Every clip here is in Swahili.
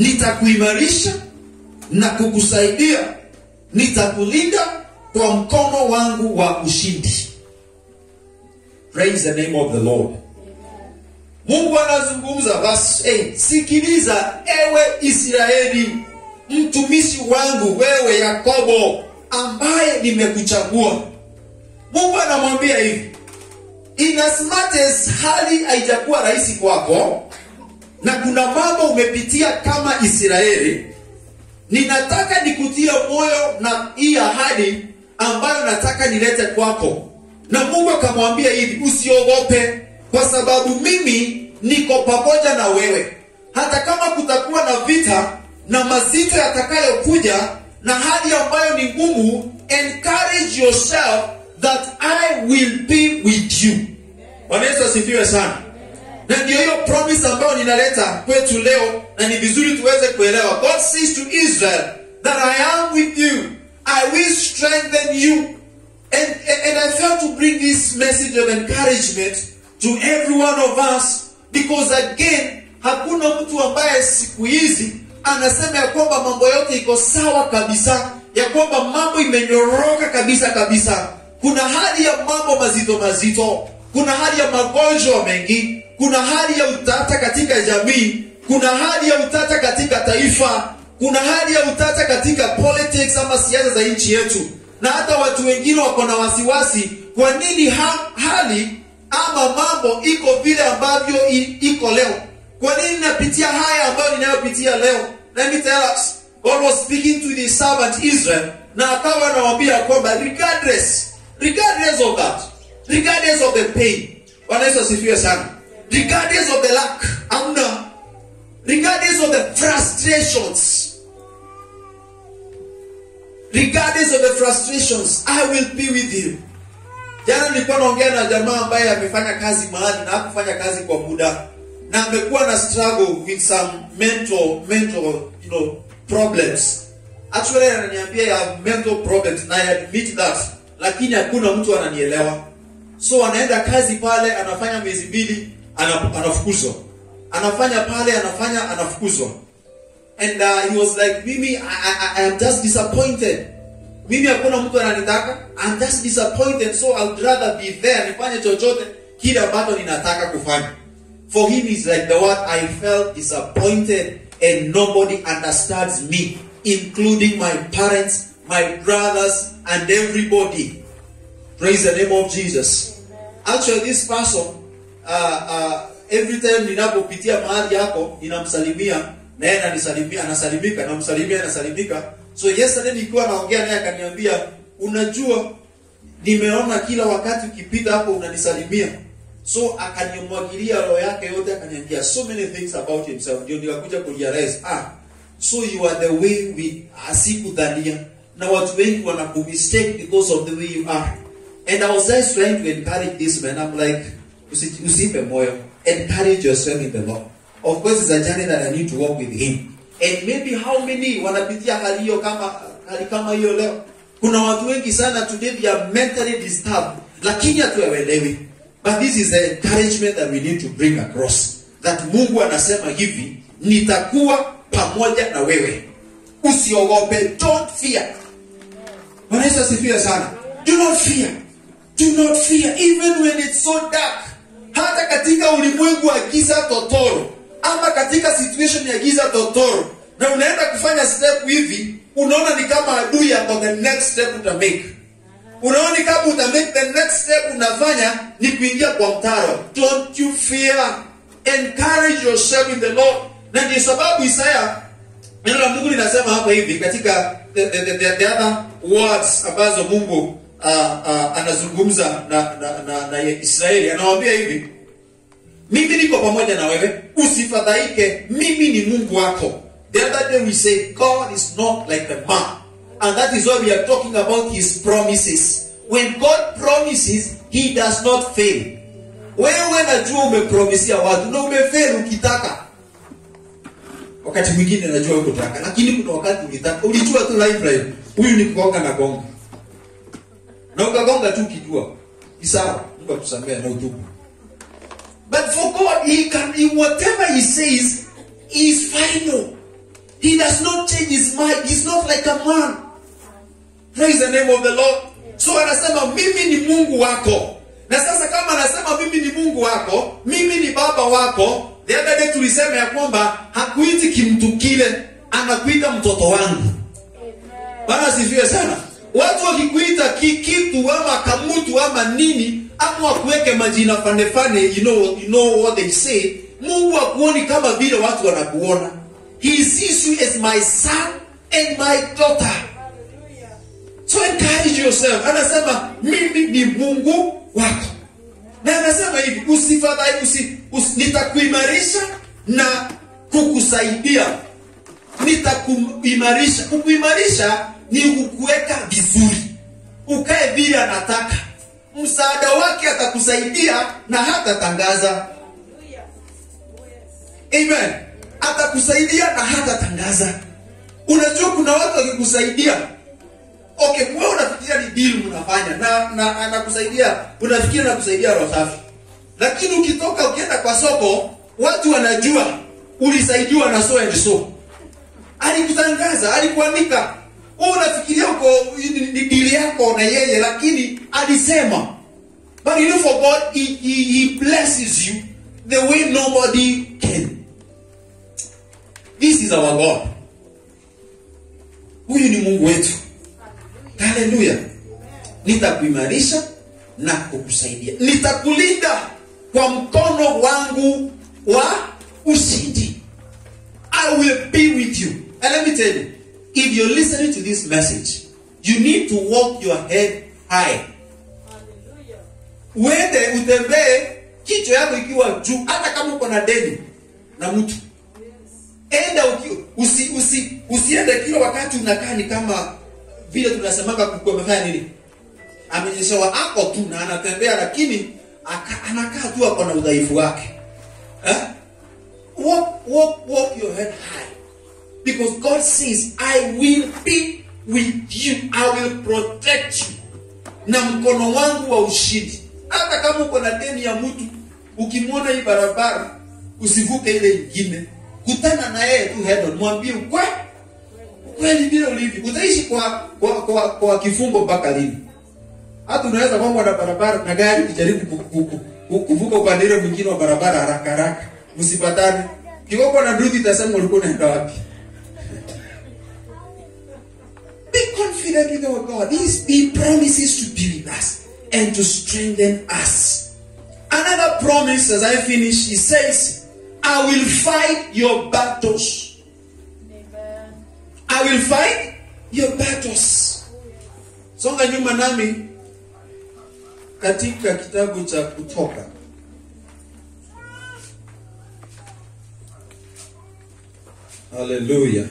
nitakuimarisha na kukusaidia nitakulinda kwa mkono wangu wa ushindi praise the name of the lord mungu anazungumza verse 8 sikiliza ewe israeli mtumishi wangu wewe yakobo ambaye nimekuchagua mungu anamwambia hivi in as much as hali haijakuwa rahisi kwako na kuna mambo umepitia kama israeli ninataka nikutie moyo na hii ahadi ambayo nataka nilete kwako na mungu akamwambia hivi usiogope kwa sababu mimi niko pamoja na wewe hata kama kutakuwa na vita na mazito yatakayokuja na hali ambayo ni ngumu encourage yourself that i will be with you bwana yesu asifiwe sana na ndio hiyo promise ambayo ninaleta kwetu leo na ni vizuri tuweze kuelewa god says to israel that i am with you i will strengthen you and, and, and i felt to bring this message of encouragement to every one of us because again hakuna mtu ambaye siku hizi anasema ya kwamba mambo yote iko sawa kabisa ya kwamba mambo imenyoroka kabisa kabisa kuna hali ya mambo mazito mazito kuna hali ya magonjwa mengi kuna hali ya utata katika jamii kuna hali ya utata katika taifa kuna hali ya utata katika politics ama siasa za nchi yetu na hata watu wengine wako na wasiwasi kwa nini ha, hali ama mambo iko vile ambavyo i- iko leo kwa nini napitia haya ambayo ninayopitia leo let me tell us god was speaking to the servant israel na akawa anawambia kwamba regardless regardless of that regardless of the pain bwana yesu asifiwe sana regardless of the lack amna regardless of the frustrations regardless of the frustrations i will be with you jana nilikuwa naongea na jamaa ambaye amefanya kazi mahali na hakufanya kazi kwa muda na amekuwa na struggle with some mental mental you know problems actually ananiambia ya mental problems na I admit that lakini hakuna mtu ananielewa so anaenda kazi pale anafanya miezi mbili ana- anafukuzwa anafanya pale anafanya anafukuzwa and uh, he was like mimi I, I, I am just disappointed mimi hakuna mtu ananitaka I'm just disappointed so I'd rather be there nifanye chochote kile ambacho ninataka kufanya for him is like the word I felt disappointed and nobody understands me including my parents my brothers and everybody praise the name of Jesus actually this person uh, uh, every time ninapopitia mahali yako ninamsalimia na yeye ananisalimia anasalimika namsalimia anasalimika so yesterday nikiwa naongea naye akaniambia unajua nimeona kila wakati ukipita hapo unanisalimia so akanimwagilia roho yake yote akaniambia so many things about himself ndio nikakuja kurealize ah so you are the way we asikudhania na watu wengi wanakumistake because of the way you are and i was just trying to encourage this man i'm like usi- usipe moyo encourage yourself in the lord of course it's a journey that i need to walk with him and maybe how many wanapitia hali hiyo kama hali kama hiyo leo kuna watu wengi sana today they are mentally disturbed lakini hatuelewi but this is the encouragement that we need to bring across that mungu anasema hivi nitakuwa pamoja na wewe usiogope don't fear Bwana Yesu asifiwe sana do not fear do not fear even when it's so dark hata katika ulimwengu wa giza totoro ama katika situation ya giza totoro na unaenda kufanya step hivi unaona ni kama adui yako the next step uta make unaona ni kama uta make the next step unafanya ni kuingia kwa mtaro don't you fear encourage yourself in the lord na ndio sababu isaya neno la mungu linasema hapa hivi katika the, the, the, the other words ambazo mungu uh, uh, anazungumza na, na, na, na israeli anawambia hivi mimi niko pamoja na wewe usifadhaike mimi ni mungu wako the other day we say god is not like a man and that is why we are talking about his promises when god promises he does not fail wewe najua umepromisia watu na umefail ukitaka wakati mwingine najua ukutaka lakini kuna wakati ulitaka ulijua tu lifeline huyu ni kugonga na gonga na ukagonga tu ukijua ni sawa mungu akusamea na utubu but for god he can he, whatever he says is final he does not change his mind he's not like a man praise the name of the lord so anasema mimi ni mungu wako na sasa kama anasema mimi ni mungu wako mimi ni baba wako the other day tulisema ya kwamba hakuiti kimtu kile anakuita mtoto wangu bana sifiwe sana watu wakikuita ki, kitu ama kamutu ama nini ama wakuweke majina fane fane you know, you know what they say mungu akuoni kama vile watu wanakuona he sees you as my son and my daughter so encourage yourself anasema mimi ni mungu wako na anasema hivi usifadhai usi, usi, nitakuimarisha na kukusaidia nitakuimarisha kukuimarisha ni kukuweka vizuri ukae vile anataka msaada wake atakusaidia na hatatangaza amen atakusaidia na hatatangaza unajua kuna watu wakikusaidia okay wewe unafikiria ni deal mnafanya na na anakusaidia unafikiria anakusaidia roho safi lakini ukitoka ukienda kwa soko watu wanajua ulisaidiwa na so and so alikutangaza alikuandika wewe unafikiria uko ni ni deal yako na yeye lakini alisema but you know for God he, he, he blesses you the way nobody can this is our God huyu ni Mungu wetu haleluya nitakuimarisha na kukusaidia nitakulinda kwa mkono wangu wa ushindi i will be with you and let me tell you if you're listening to this message you need to walk your head high uende utembee kichwa yako ikiwa juu hata kama uko na deni na mtu enda uki, usi, usi, usiende kila wakati unakaa ni kama vile tunasemanga kuku amefanya nini amenyeshewa ako tu na anatembea lakini aka, anakaa tu ako na udhaifu wake eh? walk, walk, walk your head high because god says i will be with you i will protect you na mkono wangu wa ushindi hata kama uko na deni ya mtu ukimwona hii barabara usivuke ile ingine kutana na yeye tu head on mwambie ukweli kweli vile ulivyo utaishi kwa kwa, kwa, kwa kifungo mpaka lini hata unaweza kwamba na barabara na gari kijaribu ku- ku- ku- ku- kuvuka upande ile mwingine wa barabara haraka haraka msipatane kiwoko na nduthi itasema ulikuwa unaenda wapi be confident with our God He's, he promises to be with us and to strengthen us another promise as I finish he says I will fight your battles I will fight your battles. Songa nyuma nami katika kitabu cha Kutoka. Haleluya.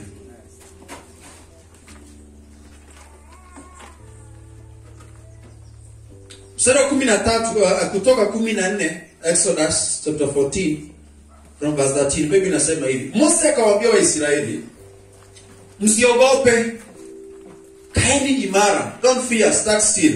Mstari wa kumi na tatu uh, Kutoka kumi na nne Exodus chapter 14 from verse 13 maybe inasema hivi Mose akawaambia Waisraeli msiogope kaeni imara don't fear stand still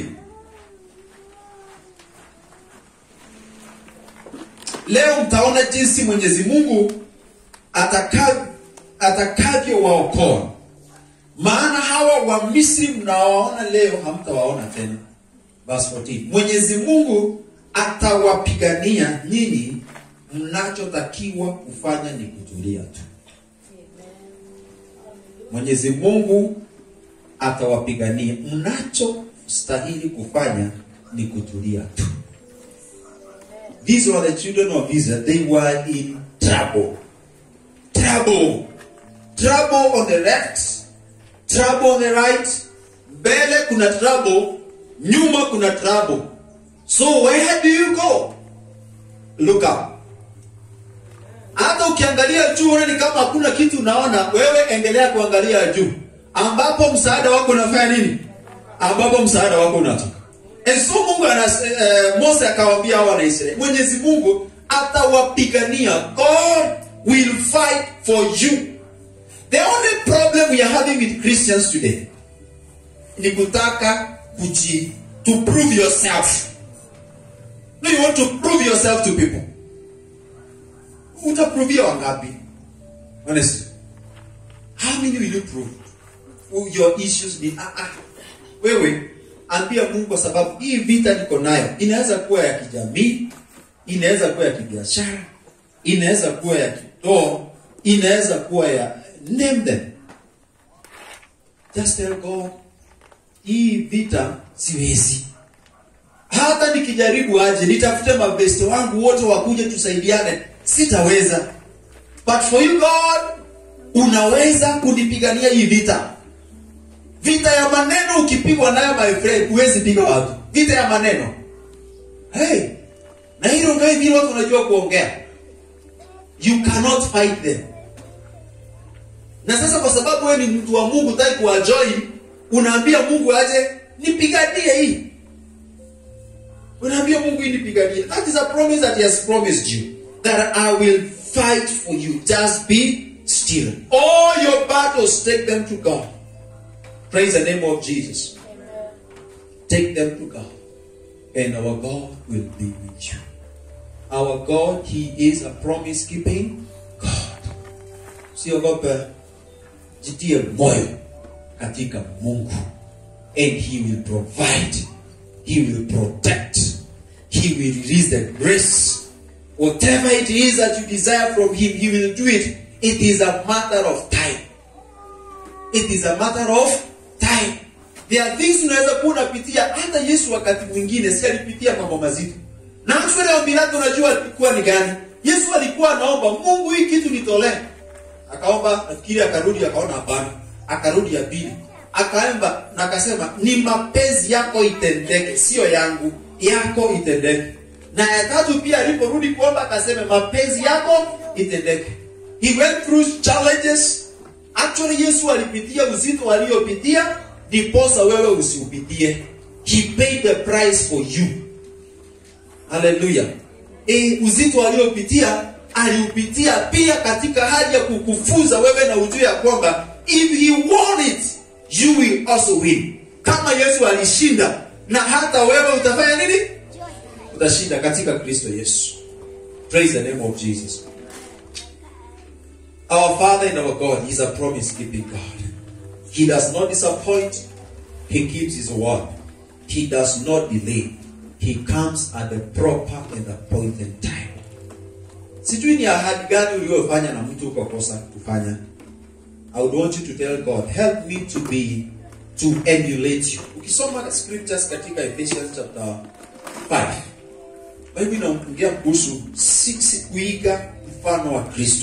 leo mtaona jinsi mwenyezi mungu ataka- atakavyowaokoa maana hawa wa misri mnawaona leo hamtawaona tena Verse 14. mwenyezi mungu atawapigania nyinyi mnachotakiwa kufanya ni kutulia tu Mwenyezi Mungu atawapigania. Mnachostahili kufanya ni kutulia tu. These were the children of Israel. They were in trouble. Trouble. Trouble on the left, trouble on the right. Mbele kuna trouble, nyuma kuna trouble. So where do you go? Look up. hata ukiangalia juu uone ni kama hakuna kitu unaona wewe endelea kuangalia juu ambapo msaada wako unafanya nini ambapo msaada wako unatoka And so mungu anas, eh, mose akawaambia hawa wanaisraeli mwenyezi mungu atawapigania god will fight for you the only problem we are having with christians today ni kutaka kuji to prove yourself no you want to prove yourself to people utaprovia wangapi honestly how how many will you prove Who your issues ni ah, ah. wewe ambia mungu kwa sababu hii vita niko nayo inaweza kuwa ya kijamii inaweza kuwa ya kibiashara inaweza kuwa ya kitoo inaweza kuwa ya name them just tell god hii vita siwezi hata nikijaribu aje nitafute mabeste wangu wote wakuje tusaidiane sitaweza but for you god unaweza kunipigania hii vita vita ya maneno ukipigwa nayo my friend huwezi piga watu vita ya maneno hey na hilo ngai vile watu wanajua kuongea you cannot fight them na sasa kwa sababu wewe ni mtu wa mungu taki kuwajoin unaambia mungu aje nipiganie hii unaambia mungu hii nipiganie that is a promise that he has promised you that i will fight for you just be still all your battles take them to god praise the name of jesus take them to god and our god will be with you our god he is a promise keeping god siogope jitie moyo katika mungu and he will provide he will protect he will release the grace whatever it is that you desire from him he will do it it is a matter of time it is a matter of time there are things unaweza kuwa unapitia hata yesu wakati mwingine si alipitia mambo mazito na actually ombi lake unajua alikuwa ni gani yesu alikuwa anaomba mungu hii kitu nitolee akaomba nafikiri akarudi akaona hapana akarudi ya pili akaomba na akasema ni mapenzi yako itendeke sio yangu yako itendeke na ya tatu pia aliporudi kuomba akasema mapenzi yako itendeke he went through challenges actually yesu alipitia uzito aliyopitia ndiposa wewe usiupitie he paid the price for you haleluya e, uzito aliopitia aliupitia pia katika hali ya kukufunza wewe na ujue ya kwamba if he won it you will also win kama yesu alishinda na hata wewe utafanya nini utashinda katika kristo yesu praise the name of jesus our father and our god is a promise keeping god he does not disappoint he keeps his word he does not delay he comes at the proper and appointed time sijui ni ahadi gani uliyofanya na mtu ukakosa kufanya i would want you to tell god help me to be to emulate you ukisoma scriptures katika ephesians chapter 5 bible inaongea kuhusu sisi kuiga mfano wa kristo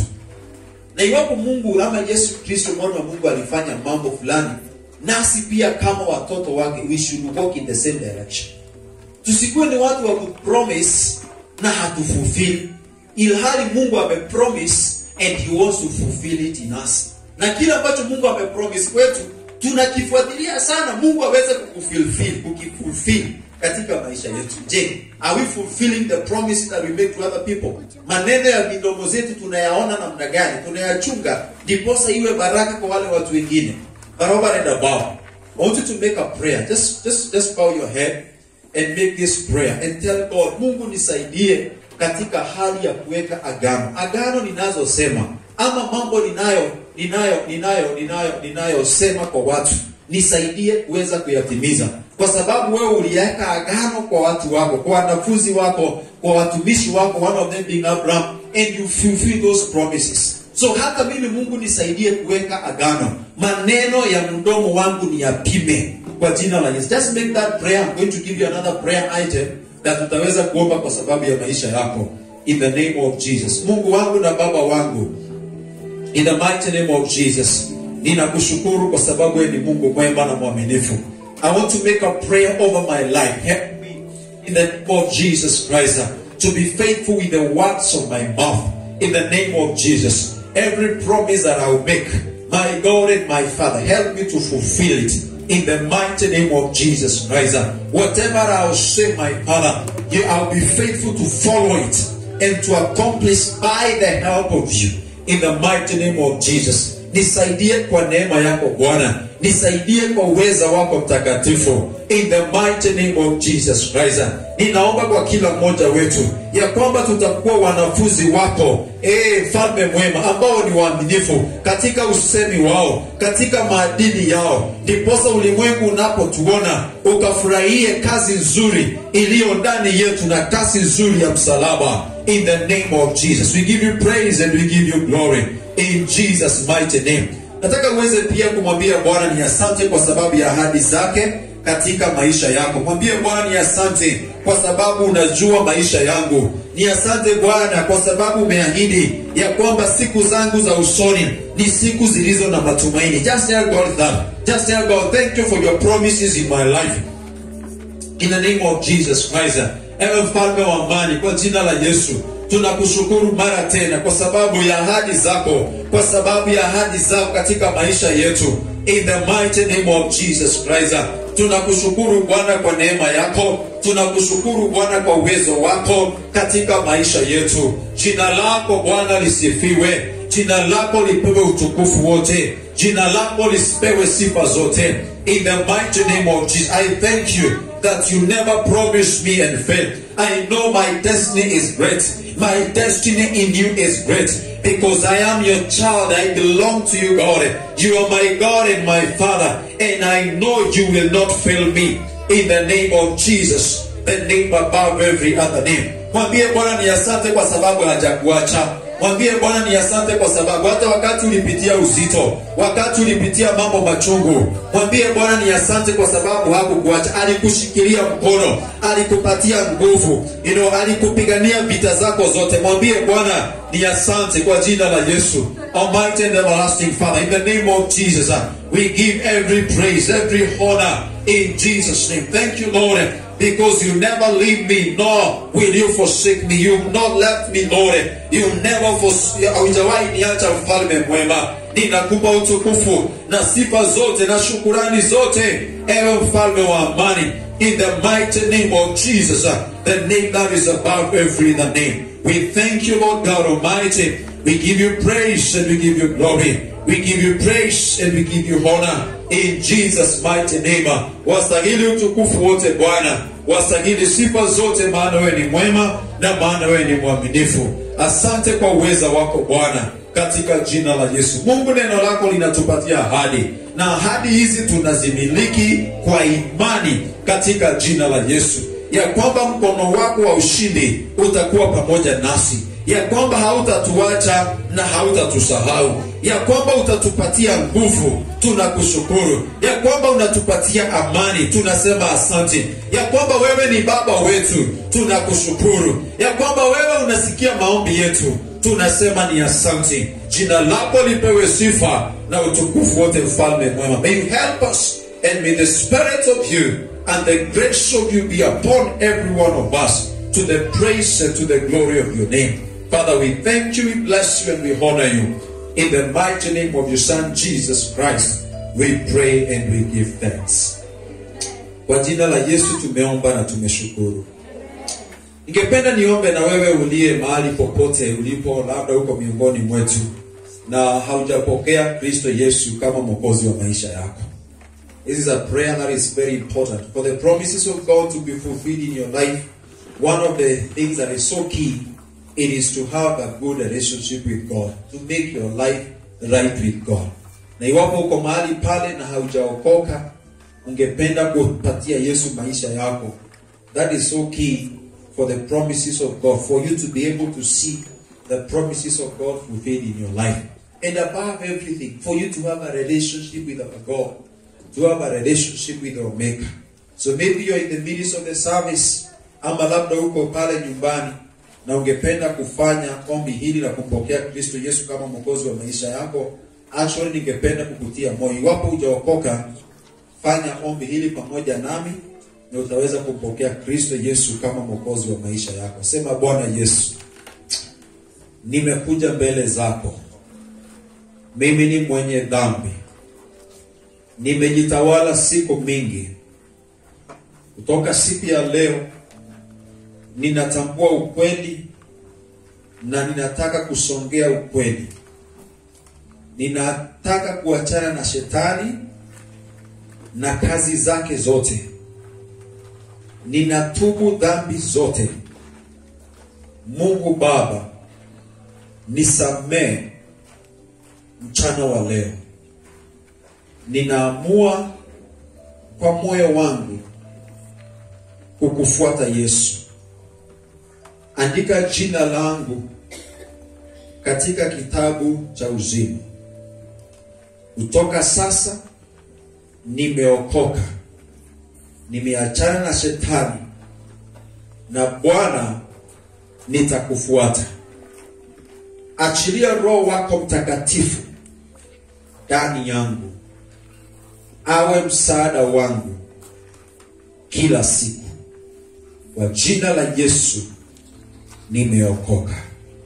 na iwapo mungu ama yesu kristo mwana wa mungu alifanya mambo fulani nasi pia kama watoto wake we should walk in the same direction tusikuwe ni watu wa kupromise na hatufulfill ilhali mungu amepromise and he wants to fulfill it in us na kile ambacho mungu amepromise kwetu tunakifuatilia sana mungu aweze kukufulfill kukifulfill katika maisha yetu je are we fulfilling the promise that we make to other people maneno ya midomo zetu tunayaona namna gani tunayachunga ndiposa iwe baraka kwa wale watu wengine but over and above i want you to make a prayer just, just, just bow your head and make this prayer and tell god mungu nisaidie katika hali ya kuweka agano agano ninazosema ama mambo ninayo ninayo ninayo ninayo ninayosema kwa watu nisaidie kuweza kuyatimiza kwa sababu wewe uliweka agano kwa watu wako kwa wanafunzi wako kwa watumishi wako one of them being abraham and you fulfill those promises so hata mimi mungu nisaidie kuweka agano maneno ya mdomo wangu ni yapime kwa jina la yesu just make that prayer i'm going to give you another prayer item that utaweza kuomba kwa sababu ya maisha yako in the name of jesus mungu wangu na baba wangu in the mighty name of jesus ninakushukuru kwa sababu wewe ni mungu mwema na mwaminifu i want to make a prayer over my life help me in the name of jesus christ uh, to be faithful with the words of my mouth in the name of jesus every promise that i will make my god and my father help me to fulfill it in the mighty name of jesus christ uh, whatever i will say my father you, i'll be faithful to follow it and to accomplish by the help of you in the mighty name of jesus nisaidie kwa neema yako bwana nisaidie kwa uweza wako mtakatifu in the mighty name of jesus christ ninaomba kwa kila mmoja wetu ya kwamba tutakuwa wanafunzi wako ee mfalme mwema ambao ni waaminifu katika usemi wao katika maadili yao ndiposa ulimwengu unapotuona ukafurahie kazi nzuri iliyo ndani yetu na kazi nzuri ya msalaba in the name of jesus we give you praise and we give you glory in jesus mighty name nataka uweze pia kumwambia bwana ni asante kwa sababu ya ahadi zake katika maisha yako mwambie bwana ni asante kwa sababu unajua maisha yangu ni asante bwana kwa sababu umeahidi ya kwamba siku zangu za usoni ni siku zilizo na matumaini just tell god that just tell god thank you for your promises in my life in the name of jesus christ ewe mfalme wa amani kwa jina la yesu tunakushukuru mara tena kwa sababu ya ahadi zako kwa sababu ya ahadi zako katika maisha yetu in the mighty name of jesus christ tunakushukuru bwana kwa neema yako tunakushukuru bwana kwa uwezo wako katika maisha yetu jina lako bwana lisifiwe jina lako lipewe utukufu wote jina lako lisipewe sifa zote in the mighty name of jesus i thank you that you never promised me and failed i know my destiny is great my destiny in you is great because I am your child. I belong to you, God. You are my God and my Father, and I know you will not fail me. In the name of Jesus, the name above every other name. Mwambie Bwana ni asante kwa sababu hajakuacha. Mwambie Bwana ni asante kwa sababu hata wakati ulipitia uzito, wakati ulipitia mambo machungu, mwambie Bwana ni asante kwa sababu hakukuacha. Alikushikilia mkono, alikupatia nguvu, you know, alikupigania vita zako zote. Mwambie Bwana ni asante kwa jina la Yesu. Almighty and everlasting Father, in the name of Jesus, uh, we give every praise, every honor in Jesus' name. Thank you, Lord, because you never leave me, nor will you forsake me. You've not left me, Lord. You never forsake, haujawahi niacha mfalme mwema. Ninakupa utukufu na sifa zote na shukurani zote, ewe mfalme wa amani. In the mighty name of Jesus, uh, the name that is above every other name. We thank you, Lord God Almighty. We give you praise and we give you glory. We give you praise and we give you honor in Jesus mighty name. Wastahili utukufu wote Bwana, wastahili sifa zote, maana wewe ni mwema na maana wewe ni mwaminifu. Asante kwa uweza wako Bwana, katika jina la Yesu. Mungu, neno lako linatupatia ahadi na ahadi hizi tunazimiliki kwa imani katika jina la Yesu, ya kwamba mkono wako wa ushindi utakuwa pamoja nasi ya kwamba hautatuacha na hautatusahau, ya kwamba utatupatia nguvu, tunakushukuru, ya kwamba unatupatia amani, tunasema asante, ya kwamba wewe ni baba wetu, tunakushukuru, ya kwamba wewe unasikia maombi yetu, tunasema ni asante. Jina lako lipewe sifa na utukufu wote, mfalme mwema. May you help us and may the spirit of you and the grace of you be upon every one of us to the praise and to the glory of your name. Father, we thank you, we bless you, and we honor you. In the mighty name of your Son, Jesus Christ, we pray and we give thanks. Kwa jina la Yesu tumeomba na tumeshukuru. Ningependa niombe na wewe uliye mahali popote ulipo, labda uko miongoni mwetu na haujapokea Kristo Yesu kama mwokozi wa maisha yako. This is a prayer that is very important for the promises of God to be fulfilled in your life. One of the things that is so key it is to have a good relationship with God, to make your life right with God. Na iwapo uko mahali pale na haujaokoka, ungependa kupatia Yesu maisha yako, that is so key for the promises of God, for you to be able to see the promises of God fulfilled in your life. And above everything, for you to have a relationship with our God, to have a relationship with our Maker. So maybe you're in the midst of the service, ama labda uko pale nyumbani na ungependa kufanya ombi hili la kumpokea Kristo Yesu kama mwokozi wa maisha yako, actually ningependa kukutia moyo, iwapo hujaokoka, fanya ombi hili pamoja nami na utaweza kumpokea Kristo Yesu kama mwokozi wa maisha yako. Sema, Bwana Yesu, nimekuja mbele zako, mimi ni mwenye dhambi, nimejitawala siku mingi. Kutoka siku ya leo ninatambua ukweli na ninataka kusongea ukweli. Ninataka kuachana na shetani na kazi zake zote. Ninatubu dhambi zote. Mungu Baba, nisamee mchana wa leo. Ninaamua kwa moyo wangu kukufuata Yesu. Andika jina langu katika kitabu cha uzima. Kutoka sasa nimeokoka, nimeachana na shetani, na Bwana nitakufuata. Achilia Roho wako Mtakatifu ndani yangu, awe msaada wangu kila siku. Kwa jina la Yesu nimeokoka.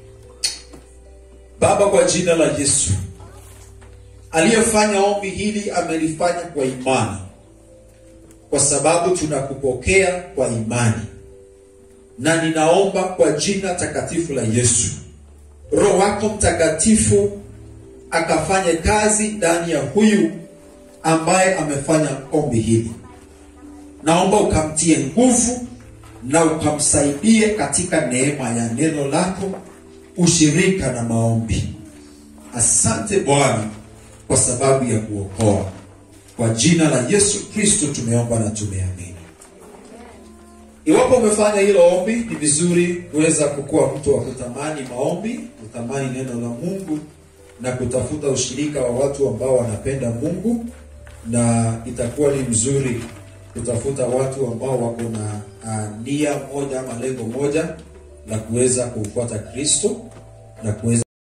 Baba, kwa jina la Yesu, aliyefanya ombi hili amelifanya kwa imani, kwa sababu tunakupokea kwa imani, na ninaomba kwa jina takatifu la Yesu, Roho wako Mtakatifu akafanye kazi ndani ya huyu ambaye amefanya ombi hili. Naomba ukamtie nguvu na ukamsaidie katika neema ya neno lako, ushirika na maombi. Asante Bwana kwa sababu ya kuokoa. Kwa jina la Yesu Kristo tumeomba na tumeamini. Iwapo umefanya hilo ombi, ni vizuri kuweza kukuwa mtu wa kutamani maombi, kutamani neno la Mungu na kutafuta ushirika wa watu ambao wanapenda Mungu, na itakuwa ni mzuri kutafuta watu ambao wako na uh, nia moja ama lengo moja la kuweza kumfuata Kristo na kuweza